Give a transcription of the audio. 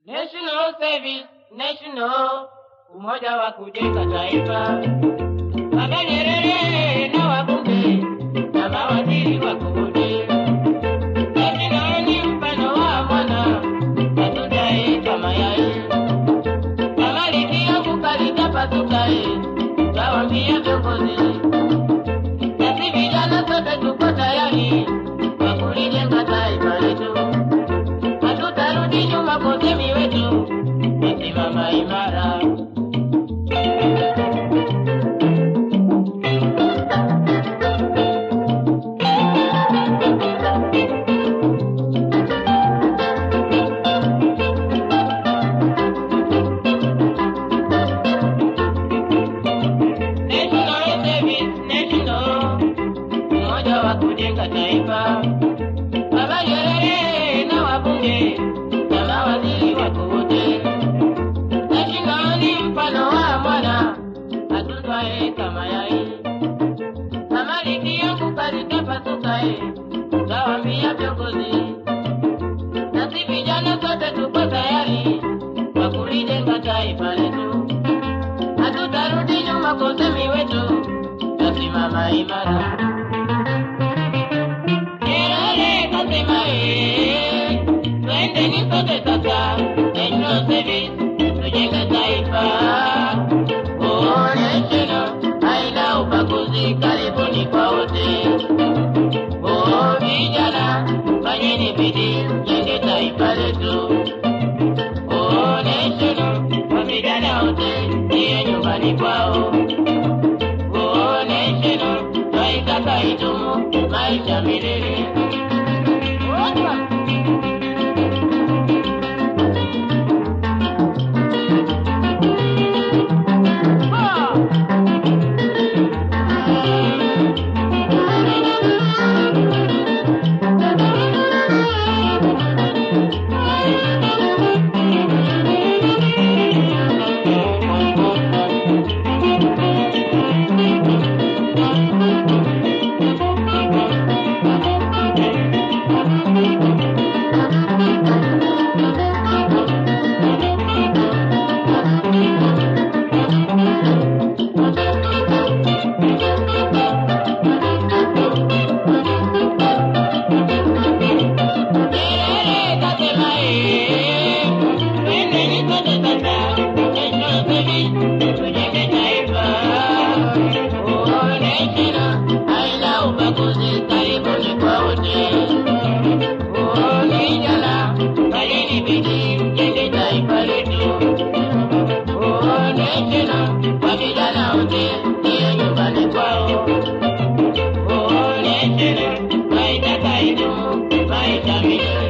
National Service, National, umoja wa kujenga taifa. Baba Nyerere na wabunge na mawaziri wako wote. National ni mfano wa mwana, atujae kama yai. Kama likiangu kalitapasukae, tawambia viongozi. Sisi vijana sote tuko tayari kwa kulijenga taifa letu hatutarudi nyuma kwa usemi wetu, tusimama imara. National Service, National, umoja wa kujenga taifa. Baba Nyerere na wabunge na mawaziri wako wote. National ni mfano wa mwana atunzwae kama yai. Kama likianguka litapasukae, tutawaambia viongozi. Nasi vijana sote tuko tayari kwa kulijenga taifa letu. Hatutarudi nyuma kwa usemi wetu, tutasimama imara. Nyerere kasema eh, twendeni sote sasa, National Service, tujenge taifa. Oh, National, haina ubaguzi, karibuni kwa wote. Oh, vijana, fanyeni bidii, jenge taifa letu. Oh, National, kwa vijana wote, ndiye nyumbani kwao. Oh, National, twaitaka idumu maisha milele. Opa! Ah! Nyerere kasema eh, twendeni sote sasa, National Service, tujenge taifa. Oh, National, haina ubaguzi, karibuni kwa wote. Oh, vijana, fanyeni bidii, jenge taifa letu. Oh, National, kwa vijana wote, ndiyo nyumbani kwao. Oh, National, maisha kaidumu, maisha milele.